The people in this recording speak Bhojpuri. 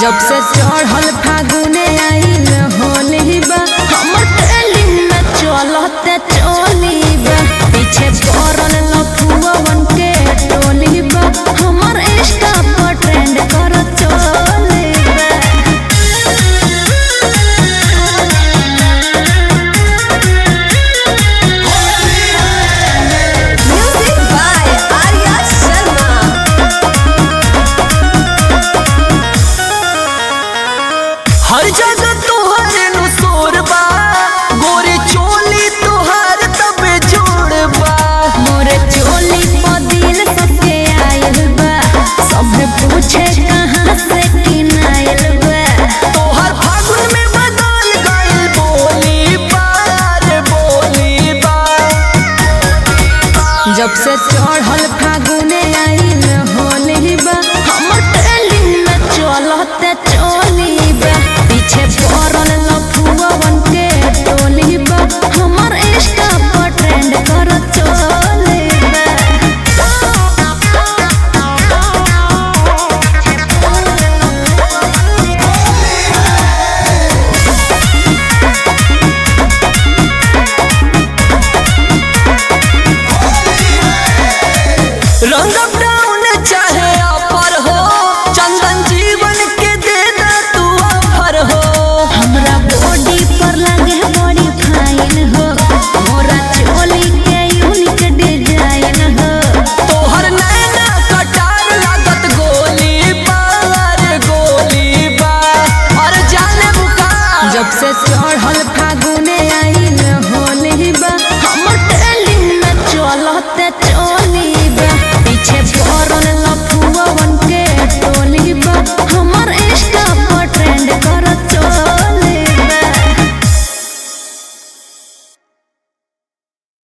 जब से चढ़ल फागुने आइल होली बा हमर ट्रेंडिंग में चलते चली बा पीछे पड़ल लफुअवन के टोली बा हमर इंस्टा पर ट्रेंड कर चली बा Music by Arya Sharma. हर जगह तोहर नु शोर बा गोरे चोली तोहर तबे जोड़ बा मोर चोली पर दिल सबके आयल बा सब पूछे कहाँ से किनायल बा तोहर फागुन में बदल गइल बोली बा रे बोली बा जब से चढ़ल फागुने आइल होली बा हमर ट्रेंडिंग में चलते चली बा पीछे पड़ल लफुअवन के टोली बा हमर इंस्टा पर ट्रेंड कर चली रंग